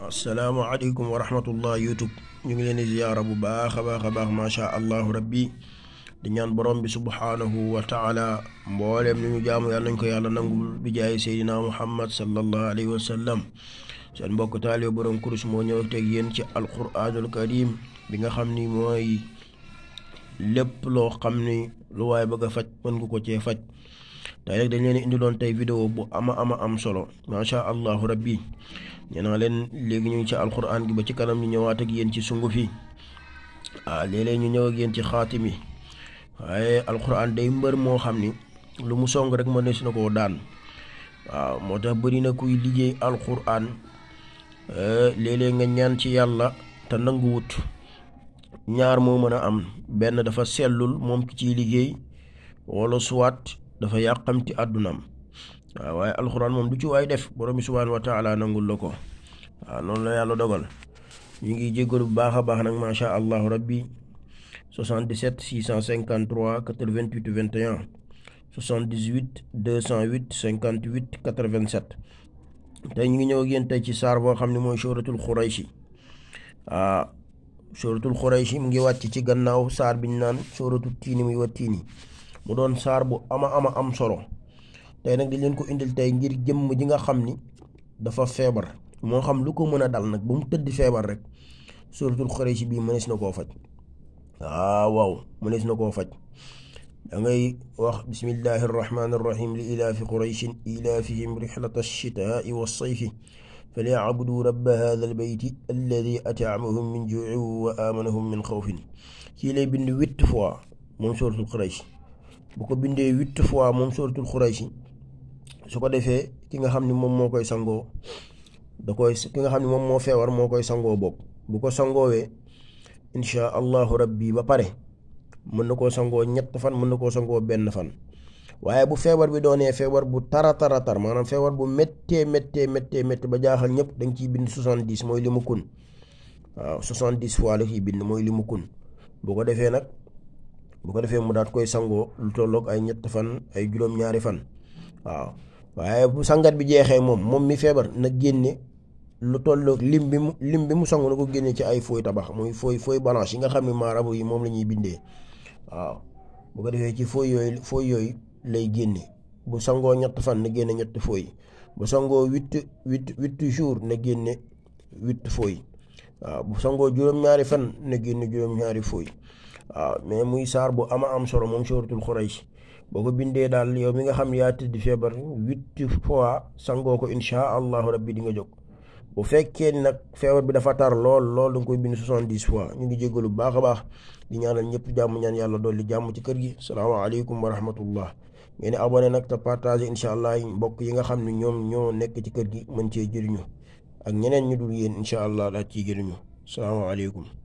asalaamaaleykum wa rahmatullah youtube ñu ngi leen di ziyaara bu baax a baax a baax macha allahu rabbi di ñaan borom bi subhaanahu wa taala mbooleem li ñu jaamu yàlla nañ ko yàlla nangul bi jaay seydina muhammad sallallahu alayhi wa sallam seen mbokk taalibe borom kurus moo ñëw teg yéen ci alquranul karim bi nga xam ni mooy lépp loo xam ni lu waaye bëgg a faj mën nga ko cee faj tey rek dañ leen indiloon tey vidéo bu ama ama am solo macha allahu rabbi nee naa leen léegi ñu ngi ci alquran gi ba ci kanam ñu ñëwaat ak yéen ci sunguf yi ah léeg-léeg ñu ñëw ak yéen ci xaatim yi waaye alquran day mbër moo xam ni lu mu song rek mën na koo daan waaw moo tax bëri na kuy liggéey alquran léeg-léeg nga ñaan ci yàlla te nanguwut ñaar moo mën a am benn dafa sellul moom ki ciy liggéey wala suwaat dafa yàqamti àddunaam waaw waaye alxuraan moom du ci waay def borom bi subhaanahu wa taala nangul la ko waaw noonu la yàlla dogal ñu ngi jéggalu bu baax a baax nag macha allahu rabbi 77 653 88 21 78 208 58 87 tey ñu ngi ñëw ak yéen tey ci saar boo xam ne mooy suratul xurayshi waaw suratul xurayshi mu ngi wàcc ci gannaaw saar biñ naan suratul tiini muy wa tiini mu doon saar bu ama ama am solo tey nag di leen ko indil tey ngir jëmm ji nga xam ni dafa feebar moo xam lu ko mën a dal nag ba mu tëdd feebar rek suratul xurayshi bii mënees na koo faj waaw waaw mënees na koo faj da ngay wax bismillahi arrahmani arrahim li ilaafi qurayshin ilaafihim rixlata alchitaai walsayfi falyacbuduu rabba hada albeyti alladi ataamahum min juucin wa aamanahum min xawfin kii lay bind huit fois moom suratul xurayshi bu ko bindee huit fois moom suratul xurayshi su ko defee ki nga xam ni moom moo koy sangoo da koy ki nga xam ni moom moo feebar moo koy sangoo bopp bu ko sangoowee insha allahu rabbi ba pare mën na koo sangoo ñett fan mën na koo sangoo benn fan waaye bu feebar bi doonee feebar bu tara tara tar maanaam feebar bu méttee méttee méttee méttee ba jaaxal ñëpp da nga ciy bind soixante-dix mooy li mu kun waaw soixante-dix fois la ciy bind mooy li mu kun bu ko defee nag bu ko defee mu daat koy sangoo lu tolloog ay ñett fan ay juróom-ñaari fan waaw waaye bu sangat bi jeexee moom moom mi feebar na génne lu tolloog lim bi mu lim bi mu sangu na ko génne ci ay fooy tabax muy fooy fooy balance yi nga xam ne maarabu yi moom la ñuy bindee waaw bu ko defee ci fooy yooyu fooy yooyu lay génne bu sangoo ñett fan na génne ñett fooy bu sangoo huit huit huit jours na génne huit fooy waaw bu sangoo juróom-ñaari fan na génne juróom-ñaari fooy waaw mais muy saar bu ama am solo moom suratul xuraysh boo ko bindee daal yow mi nga xam yaa tëdd feebar huit fois sangoo ko insha allahu rabbi di nga jóg bu fekkee ni nag feebar bi dafa tar lool lool da nga koy bind soixante-dix fois ñu ngi jéggalu bu baax a baax di ñaanal ñëpp jàmm ñaan yàlla dolli jàmm ci kër gi salaamaaleykum wa rahmatullah ngeen abonné nag te partagé incha allah mbokk yi nga xam ne ñoom ñoo nekk ci kër gi mën cee jëriñu ak ñeneen ñu dul yéen incha allah daal ciy jëriñu salaamaaleykum